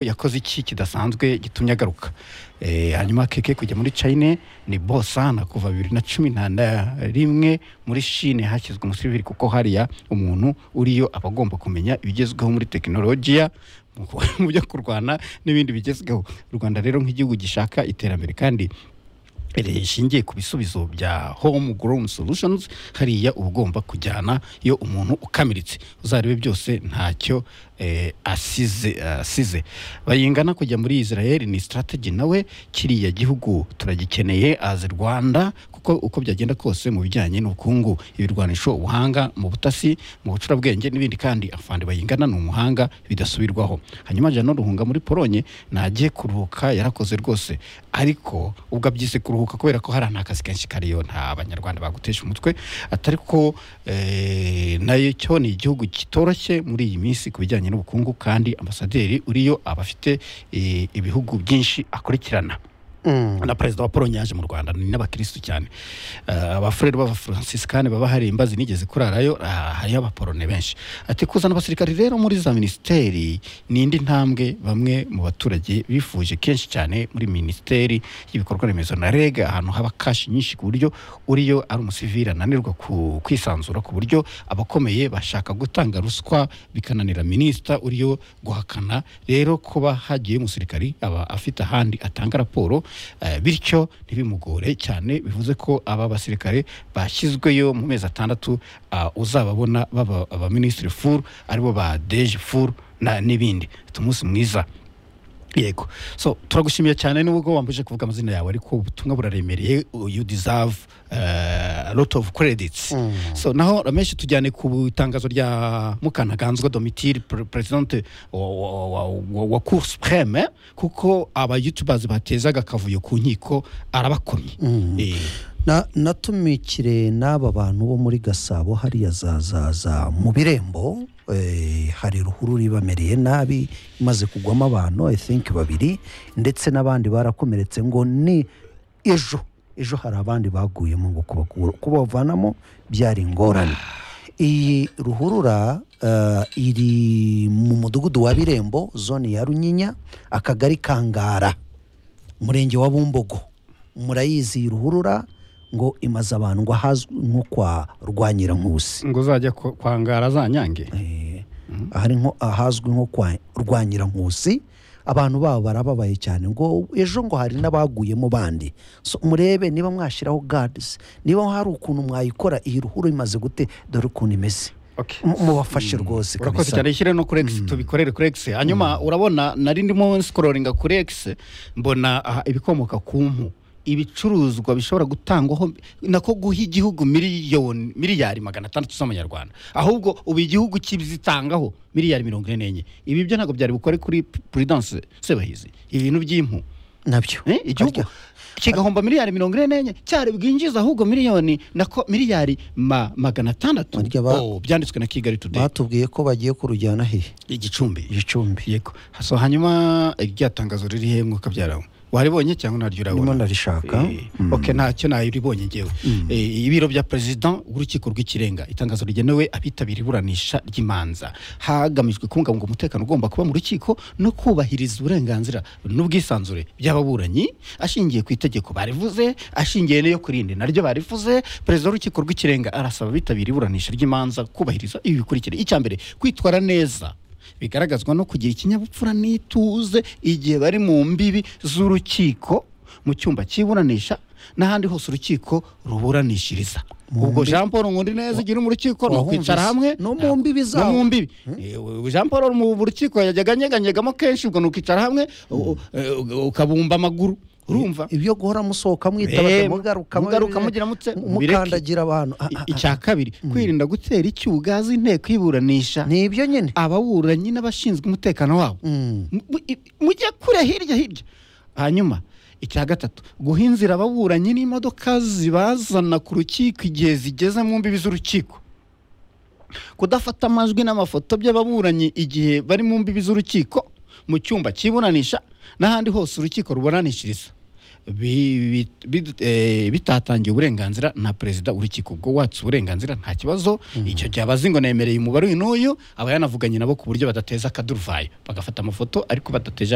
yakoze iki kidasanzwe gitumye agaruka Eh, hanyuma keke kujya muri china ni bosana kuva bibiri na cumi na rimwe muri shine hashyizwe umusivili kuko hariya umuntu uriyo aba agomba kumenya ibigezweho muri tekinolojiya mu mu byo kurwana n'ibindi bigezweho u rwanda rero nk'igihugu gishaka iterambere kandi rishingiye ku bisubizo bya home grown solutions hariya uba ugomba kujyana iyo umuntu ukamiritse uzarebe byose ntacyo eh, asize asize bayingana kujya muri israel ni strategy nawe kiriya gihugu turagikeneye as rwanda kuko uko byagenda kose mu bijyanye n'ubukungu ibirwanisho ubuhanga mu butasi mu bucurabwenge n'ibindi kandi afande bayingana ni umuhanga bidasubirwaho hanyuma jana ruhunga muri polonye nagiye kuruhuka yarakoze rwose ariko ubwo abyise kuruhuka kubera ko hari ahantu akazi kenshi kariyo nta banyarwanda bagutesha umutwe atari ko eh, nayo cyo ni igihugu kitoroshye muri iyi minsi ku bijyanye n'ubukungu kandi ambasaderi uriyo aba afite eh, ibihugu byinshi akurikirana na perezida wa polonye yaje mu rwanda ni n'abakirisitu cyane Eh, abafurere b'abafaransisikani baba hari imbazi nigeze kurarayo ah, hariyo abaporone benshi ati kuzana abasirikari rero muri za minisiteri ni indi ntambwe bamwe mu baturage bifuje kenshi cyane muri minisiteri y'ibikorwa remezo na rega ahantu haba kashi nyinshi ku buryo uriyo ari umusivili ananirwa ku- kwisanzura ku buryo abakomeye bashaka gutanga ruswa bikananira minisita uriyo guhakana rero kuba hagiye umusirikari aba afite ahandi atanga raporo eh, bityo ntibimugore cyane bivuze ko aba basirikare bashyizweyo mu mezi atandatu ah, uzababona baba abaminisitiri furu aribo ba deje furu na- n'ibindi Ufite umunsi mwiza yego so turagushimiye cyane nubwo wambuje kuvuga amazina yawe ariko ubutumwa buraremereye uh, you deserve uh, a lot of credits so naho ramenshi tujyane ku itangazo rya mukanaganzwa domitire pre- presidente wa, wa, wa, wa, wa cour supreme eh? kuko aba youtubers batezaga akavuyo ku nkiko arabakomye Eh, Na- natumikire n'aba bantu bo muri gasabo hariya zazaza mu birembo eh, hari ruhurura ibamereye nabi imaze kugwamo abantu i think babiri ndetse n'abandi barakomeretse ngo ni ejo ejo hari abandi baguyemo ngo kubakura kubavanamo byari ingorane iyi ruhurura eh, iri mu mudugudu wa birembo zone ya runyinya akagari kangara umurenge wa bumbogo murayizi iyi ruhurura ngo imaze abantu ngo ahazwi nko kwa rwanyirankusi ngo uzajya ku- kwangara za nyange Eh, ahari nko ahazwi nko kwa rwanyirankusi abantu babo barababaye cyane ngo ejo ngo hari n'abaguyemo bandi so, murebe niba mwashyiraho gadizi niba hari ukuntu mwayikora iyi ruhurura imaze gute dore ukuntu imeze okay. Mu- mubafashe rwose urakoze kabisa cyane shyire no kuri egisi tubikorere kuri egisi hanyuma urabona nari ndimo sikororinga kuri egisi mbona aha, ibikomoka ku mpu ibicuruzwa bishobora gutangwaho nako guha igihugu miliyoni miliyari magana atandatu z'amanyarwanda ahubwo ubu igihugu kizitangaho miliyari mirongo ine n'enye ibi byo ntabwo byari bukore kuri puridanse sebahizi ibintu by'impu nabyo Eh, igihugu Harya. kigahomba miliyari mirongo ine n'enye cyari bwinjiza ahubwo miliyoni nako miliyari ma- magana atandatu Harya ba- Oh, byanditswe na kigali today batubwiye ko bagiye kurujyana hehe igicumbi igicumbi yego so hanyuma irya tangazo riri he mwuka byarawe waribonye cyangwa ntaryo ndimo urabona narishaka Eh, ok ntacyo nayiribonye ngewe Eh, ibiro bya perezida w'urukiko rw'ikirenga itangazo rigenewe abitabira iburanisha ry'imanza hagamijwe kubungabunga umutekano ugomba kuba mu rukiko no kubahiriza uburenganzira n'ubwisanzure by'ababuranyi ashingiye ku itegeko barivuze ashingiye n'iyo kurindi naryo barivuze perezida w'urukiko rw'ikirenga arasaba abitabira iburanisha ry'imanza kubahiriza ibi bikurikira icya mbere kwitwara neza bigaragazwa no kugira ikinyabupfura n'ituze igihe bari mu mbibi z'urukiko mu cyumba cy'iburanisha n'ahandi hose urukiko ruburanishiriza ubwo jean paul nkundi neza igira mu rukiko ni Wahumvise? ukwicara hamwe No mu mbibi no mu zawo. mbibi Ewe, jean paul mu rukiko yajyaga anyeganyegamo kenshi ubwo ni ukwicara hamwe u- u- u- ukabumba amaguru urumva ibyo guhora musohoka mwitaba Eh, mugaruka mugaruka mugira mute? Mubireke. mukandagira abantu Ah, ah, I- icya kabiri kwirinda gutera icyugazi inteko y'iburanisha ah. ni ibyo nyine ababuranyi n'abashinzwe umutekano wabo Mu- mu- i- mujye kure hirya hirya hanyuma icya gatatu guha inzira ababuranyi n'imodoka zibazana ku rukiko igihe zigeze mu mbibi z'urukiko kudafata amajwi n'amafoto by'ababuranyi igihe bari mu mbibi z'urukiko mu cyumba cy'iburanisha n'ahandi hose urukiko ruburanishiriza bi- bi- eh, bitatangiye uburenganzira na perezida urukiko ubwo watse uburenganzira nta kibazo icyo gihe abazi ngo nemereye umubare uyu n'uyu aba yanavuganye nabo ku buryo badateza akaduruvayo bagafata amafoto ariko badateje